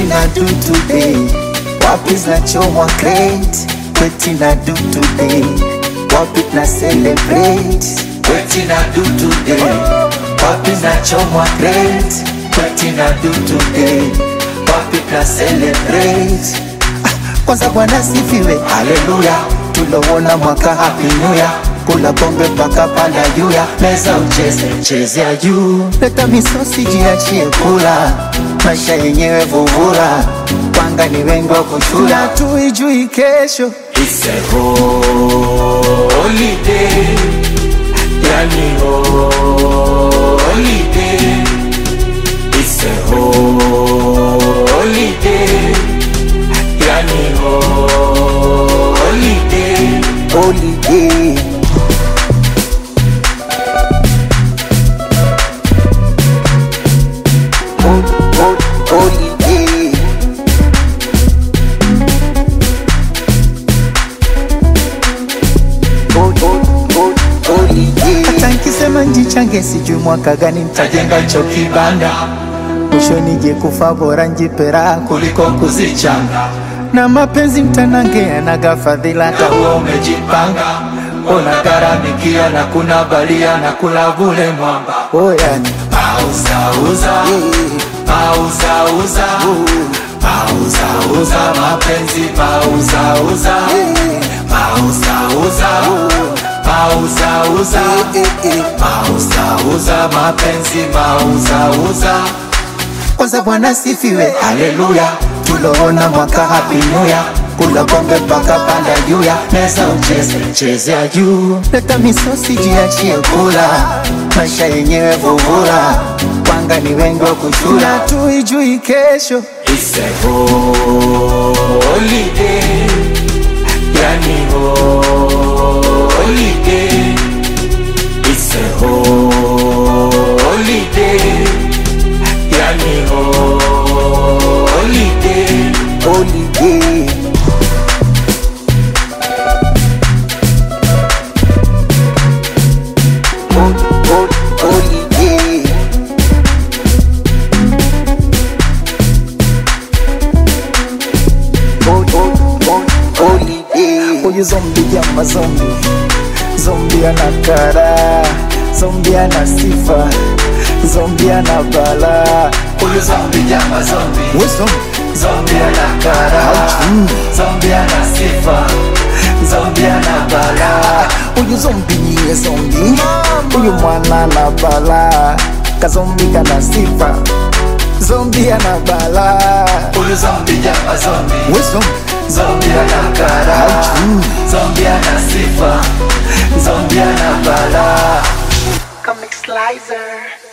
na do today wapi zinachomwa crate kweti na do today wapi na celebrate kweti na do today wapi zinachomwa crate kweti na do today wapi na celebrate kwanza bwana sifiwe haleluya tulowona mwaka happy new year kula pombe mpaka panda juu ya meza ucheze chezea juu leta misosi jiachie kula maisha yenyewe vuvula panga ni wengi wa kushula tuijui kesho It's a holiday, yani holiday. It's a holiday, yani holiday. holiday Hol- hol- holiday Hol- hol- hol- holiday. hata nkisema njichange sijui mwaka gani ntajenga cho kibanda mwisho nije kufa bora njipera kuliko kuzichanga na mapenzi mtanange yanaga fadhila hata huo umejipanga unagharamikia na kuna balia na kula vule mwamba oyani Pauzauza, pauzauza, pauzauza mapenzi, pauzauza, pauzauza, pauzauza, pauzauza mapenzi, pauzauza. kwanza bwana sifiwe haleluya tuloona mwaka happy new year kula pombe mpaka panda juu ya meza ucheze chezea juu leta misosi jiachie kula maisha yenyewe vuvula panga ni wengi wa kushula tuijui kesho It's a holiday, yani holiday. It's a holiday, yani holiday. holiday Hol- hol- holiday Hol- hol- hol- holiday huyu zombi jama zombi zombi ana kara zombi ana sifa zombi ana bala huyu Zombie jama zombie, we zombi zombie ana kara, zombie ana sifa, zombie ana bala. huyu zombi niye zombi huyu mwana na bala kazombi kana sifa zombi ana bala Huyu zombie jama zombie, we zombi zombie ana kara, zombie ana sifa, zombie ana bala. Comic Slicer.